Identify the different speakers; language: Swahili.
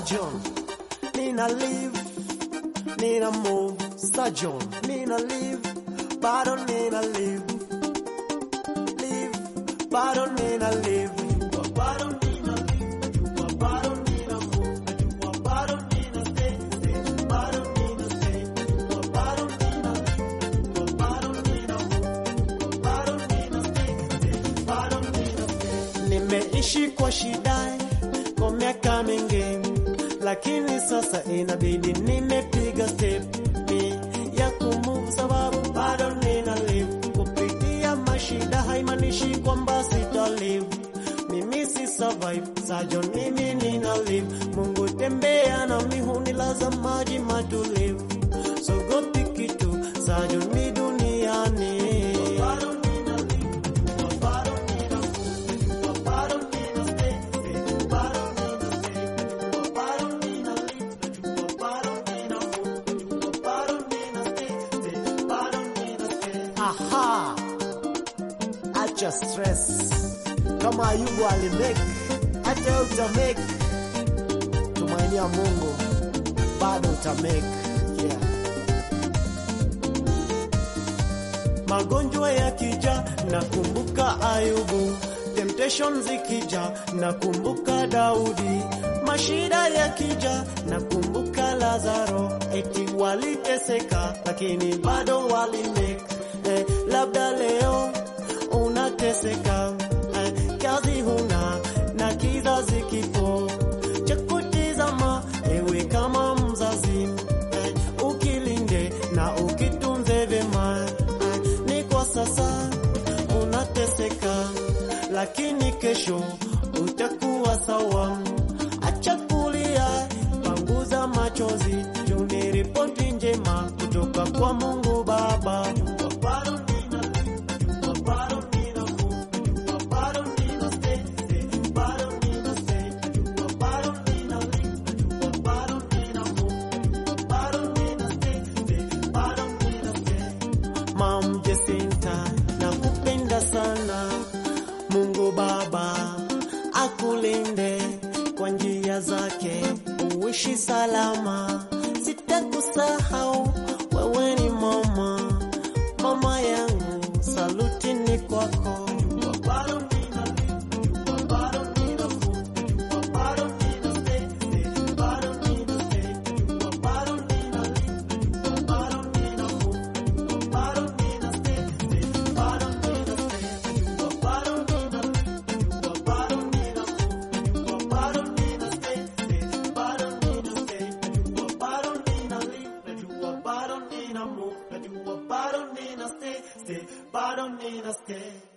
Speaker 1: Sajon, nina live, nina move, Sajon, nina live, bado nina live, live, bado nina live, bado nina live, bado nina move, bado nina stay, stay, bado nina stay, bado nina live, bado nina move, bado nina stay, stay, bado nina stay. Nimeishi kwa shida kwa miaka mingi, lakini sasa inabidi nimepiga step ni ya kumove, sababu bado nina live. Kupitia mashida haimaanishi kwamba sita live, mimi si survive Sajon, mimi nina live. Mungu tembea na mihuni laza maji matulivu, sogopi kitu Sajon, mi duniani bado nina live, bado nina move, bado nina stay, stay, bado nina stay, bado nina live, bado nina move, bado nina stay, stay, bado nina stay. Aha, acha stress kama Ayubu alimake, hata utamake. Tumainia Mungu, bado utamake. Yeah. Magonjwa yakija nakumbuka Ayubu, temptation zikija nakumbuka Daudi, mashida yakija nakumbuka Lazaro, eti waliteseka lakini bado walimake. Eh, labda leo unateseka eh, kazi huna na kizazi kipo cha kutizama, ewe kama mzazi eh, ukilinde na ukitunze vyema eh, ni kwa sasa unateseka, lakini kesho utakuwa sawa. Acha kulia, panguza machozi, juu ni ripoti njema kutoka kwa Mungu Baba. Bado nina live, bado nina move, bado nina stay, stay, bado nina stay, bado nina live, bado nina move, bado nina stay, stay, bado nina stay. Mam Jacinta, nakupenda sana. Mungu Baba akulinde kwa njia zake, uishi salama. Sitakusahau, wewe ni mama, mama yangu, saluti ni kwako. Bado nina live, bado nina move, bado nina stay, stay, bado nina stay, bado nina live, bado nina move, bado nina stay, stay, bado nina stay, bado nina live, bado nina move, bado nina stay, stay, bado nina stay, bado nina live, najua bado nina move, najua bado nina stay, stay, bado nina stay.